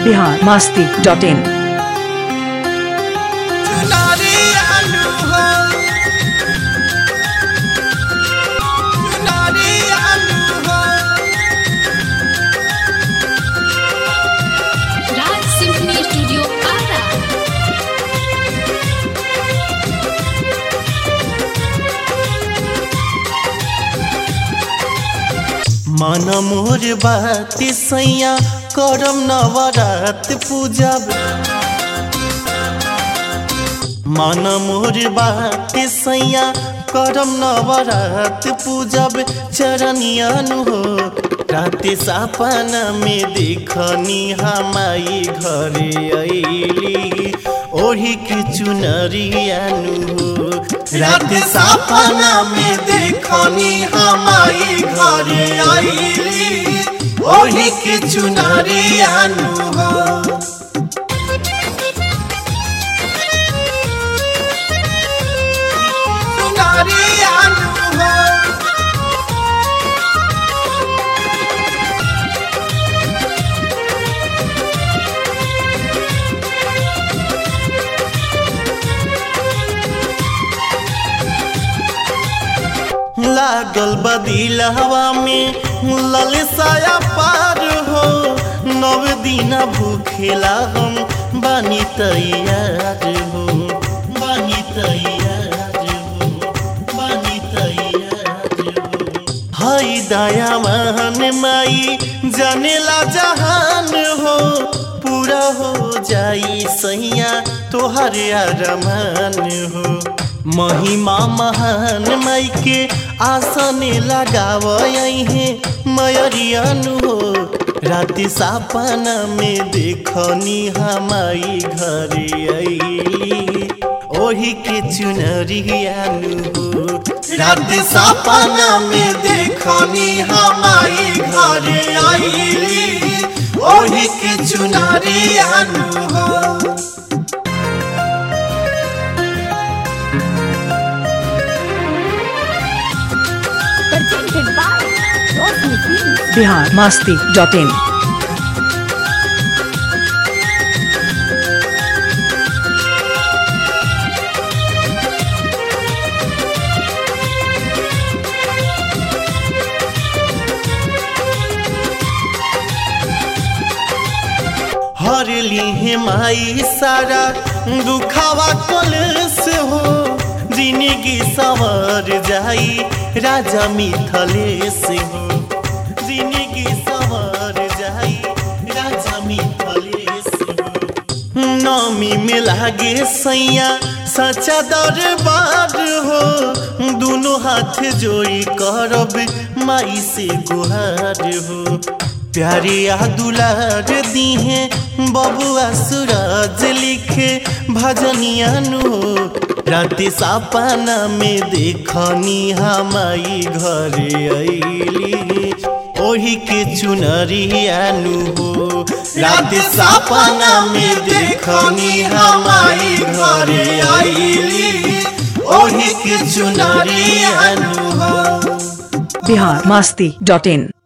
Bihar Masti dot इन नारी आलू हो नारी आलू हो राज सिम्फनी स्टूडियो आरा मन मोर बात सैया करम नवरात पूजब मन मोर बात सैया करम नवरात पूजब चरनियन हो रात सपना में देखनी हमाई घरे अली ओढ़ी के चुनरियानु हो रात सपना में देखनी हमाई घरे अली ओढ़ी के चुनरियानु हो चुनरियानु हो लागल बदिल हवा में ललसाया पार हो नव दिना भूखेला हम बानी तैयार हो बानी तैयार हो बानी तैयार हो हई दया मान माई जानेला जहान हो पूरा हो जाई सैया तोहर अरमान हो महिमा महान माई के आसन लगाव है मयरियन हो रात सपना में देखनी हमाई घरे अली ओही के चुनरियान हो रात सपना में देखनी हमाई घरे अली ओही के चुनरियान हो presented by Rosny Films. Bihar Masti dot in हर ली माई सारा दुखावा कलश हो जिंदगी सवर जाई राजा मिथलेश हो जिंदगी सवर जाई राजा मिथलेश हो नमी में लागे सैया सच्चा दरबार हो दोनों हाथ जोड़ी करब माई से गुहार हो प्यारिया दुलार दीहे बबुआ सूरज लिखे भजनियन हो राति सपना में देखनी हमाई घरे अली ओही के चुनरियानु हो राति सपना में देखनी हमाई घरे अली ओही के चुनरियानु हो बिहार मास्ती डॉट इन